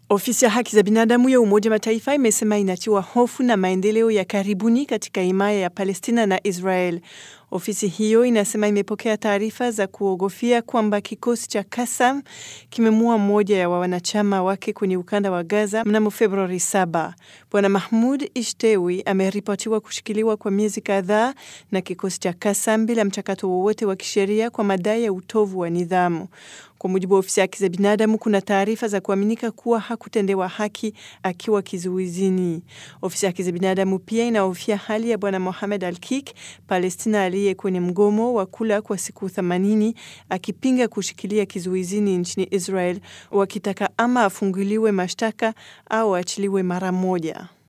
Ofisi ya haki za binadamu ya Umoja Mataifa imesema inatiwa hofu na maendeleo ya karibuni katika himaya ya Palestina na Israel. Ofisi hiyo inasema imepokea taarifa za kuogofia kwamba kikosi cha Kasam kimemua mmoja ya wanachama wake kwenye ukanda wa Gaza mnamo Februari 7. Bwana Mahmud Ishtewi ameripotiwa kushikiliwa kwa miezi kadhaa na kikosi cha Kasam bila mchakato wowote wa kisheria kwa madai ya utovu wa nidhamu. Kwa mujibu wa ofisi ya haki za binadamu, kuna taarifa za kuaminika kuwa hakutendewa haki akiwa kizuizini. Ofisi ya haki za binadamu pia inahofia hali ya bwana Mohamed Al-Kik, Palestina aliye kwenye mgomo wa kula kwa siku 80 akipinga kushikilia kizuizini nchini Israel, wakitaka ama afunguliwe mashtaka au aachiliwe mara moja.